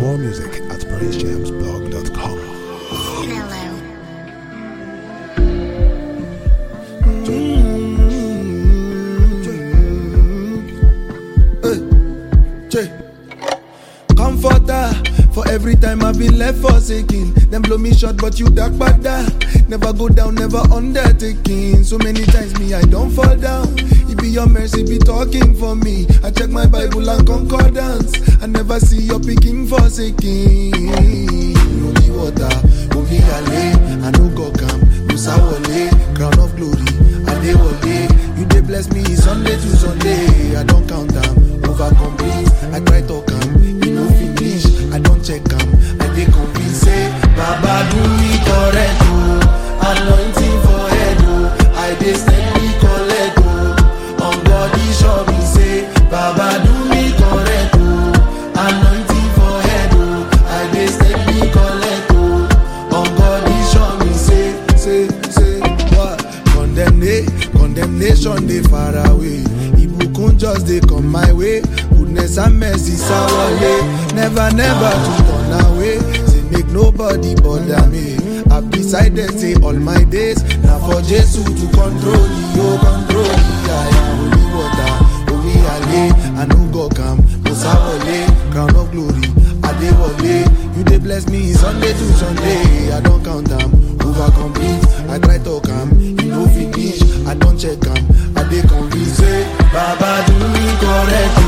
More music at praisejamsblog.com. Mellow. Che. Comforter for every time I've been left forsaken. Them blow me short, but you dark bada. Never go down, never undertaking. So many times me I don't fall down. It be your mercy be talking for me. I check my Bible and concordance. I never see your picking forsaken. Holy water, holy ale. I no go come, Musa wale, crown of glory. Adewale, you dey bless me Sunday to Sunday. I don't count them, over complete. I try to come, you no finish. I don't check them, I dey convince say, Baba do me correct oh, anointing for head oh. I dey steady collect oh, on body show me say, Baba do me correct oh, anointing for head oh. I dey steady collect oh, on body show me say, say, say, what? Condemnation, condemnation dey far away. Ibukun just dey come my way. Goodness and mercy sawale. Never, never to turn away. Say make nobody bother me. I've decided say all my days na for Jesus to control me, oh control me. I am holy water, holy ale. I no go come, Musawale, crown of glory. Adewale, you dey bless me Sunday to Sunday. I don't count them, over complete. I try to come, you no finish. I don't check them, I dey convince say, Baba do me correct.